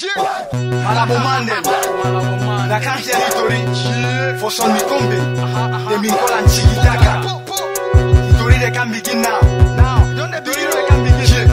Malabo Mandem, na can't hear Hitori, for son Mikombe, they mean call and Chigi Daka. Hitori they can begin now. Now, don't they Hitori they can begin.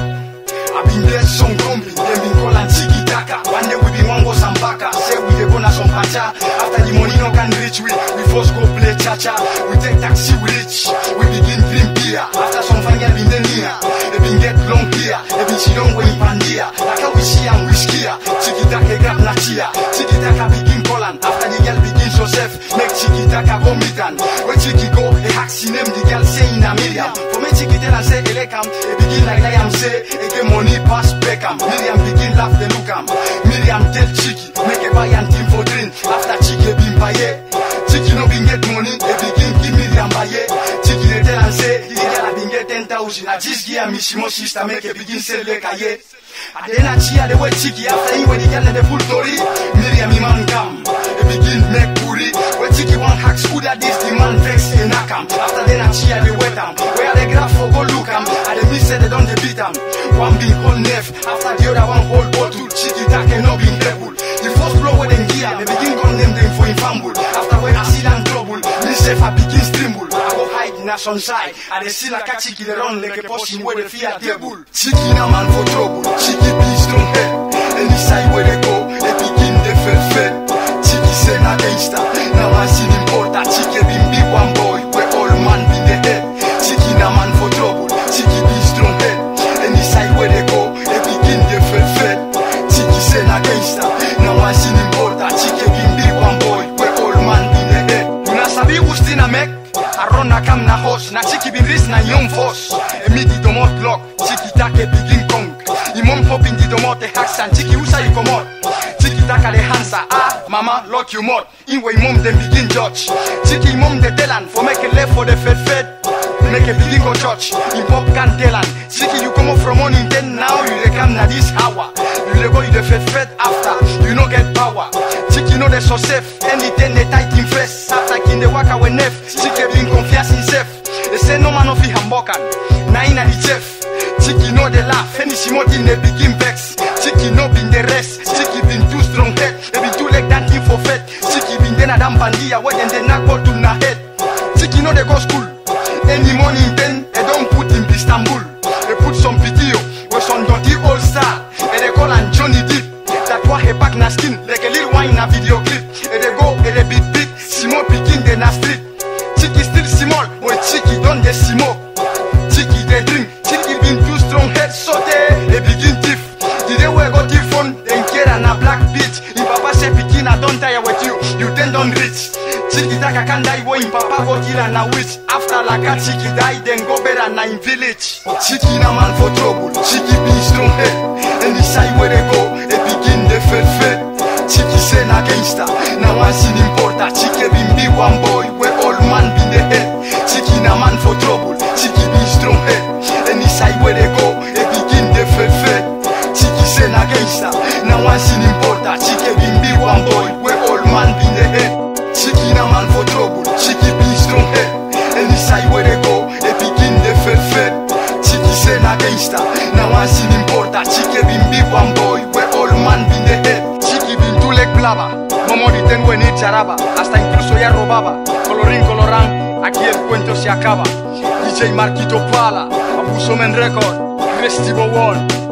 I been there some combi, they mean call and Chigi Daka. One day we be one go Sambaka, say we dey go na some pacha. After the money no can reach we, we first go play cha-cha. We take taxi, we reach, we begin drink beer. After some fine girl been there near, they been get long here, they been she don't go in Pandia. Like how we see and whiskey, Chigi Daka grab na chia, Chigi Daka begin call and after the girl begin so safe, make Chigi Daka go meet and when Chigi go, he hack she name the girl say in a million. For me Chigi tell and say Elekam, he begin like I am say, he get money pass Beckham. Miriam begin laugh they look am. Miriam tell Chigi, make a buy and team for drink. After Chigi been buy Chigi no been get money, he begin give Miriam buy Chigi they tell and say, the girl been get 10,000. I just give me she must sister make a begin sell like a yeah. And then I cheer the way Chigi after he when the girl in the full story. Miriam man come, he begin make puri. When Chigi one hack scooter this the man vex in Nakam. After then I cheer the wet am. Where the graph for go look am. And the miss say they don't they beat am. One big whole nef, after the other one whole bottle. Chigi that no been able. The first blow when they gear, they begin gun name them for infamble. After when I see them trouble, me self I begin stumble. I go hide in a sunside. And they see like a Chigi they run like a person where they fear table. Chigi na man for trouble. Chigi be strong head. Any side where they go, they begin the fed fed. Chigi say na gangster. Now I see him porta. Chigi been big one boy. Where all man been the head. Chigi na man for trouble. Chigi be strong head. Any side where they go, they begin the fed fed. Chigi say na gangster. Now I see him porta. Chigi been big one boy. Where all man been the head. Una sabi ustina mek. Aron na kam na hosh. Na chiki bin ris na young force. Emi di domot lock. Chiki take begin kong. Imom hop in di domot e haksan. Chiki usa i komot. Chiki taka le hansa. Ah, mama, lock you mod. Inwe imom dem begin judge. Chiki imom de telan. For make a left for the fed fed. Make a begin go church. In pop can telan. Chiki you come up from morning then now you dey come na this hour. You dey go you dey fed fed after. You no get power. Chiki no dey so safe. Anything they tight in face. After kin dey waka we nef. Chiki bin confiance in self. They say no man no fit hamburger. Na in the chef. Chiki no dey laugh. Any shimotin they begin vex. Chiki no bin the rest. Chiki bin too strong head. They bin too leg that thing for fed. Chiki bin then a damn bandia where then they knock ball to na head. Chiki no dey go school. Any morning then they don't put in Istanbul. They put some video where some dirty old star. And they call and Johnny Deep. That why he back na skin like a little wine na video clip. And they go and they beat beat. Simo begin the na street. Chiki still small, but Chiki don dey smoke. Chiki dey drink, Chiki been too strong head so they they begin thief. The day we go thief phone, then Kera na black bitch. Im papa say pikin I don tire with you, you then don reach. Chiki taka can die when im papa go kill her na witch. After laka Chiki die, then go bury her na im village. Chiki na man for trouble, Chiki be strong head. Any side where they go, they begin the fed fed. Chiki say na gangster, now I see him porta. Chiki been be one boy, where all man been the head. Chiki na man for trouble, Chiki be strong head. Any side where they go, they begin the fed fed. Chiki say na gangster, now I see him porta. Chiki been be one boy, where all man been the head. Chiki na man for trouble, Chiki be strong head. Any side where they go, they begin the fed fed. Chiki say na gangster, now I see him porta. Chiki been be one boy, where all man been the head. Chiki been too leg blaba, momo di tengo en charaba, hasta incluso ya robaba. Colorín colorán, aquí el cuento se acaba. DJ Marquito Pala, Abuso Men Record, Restivo One.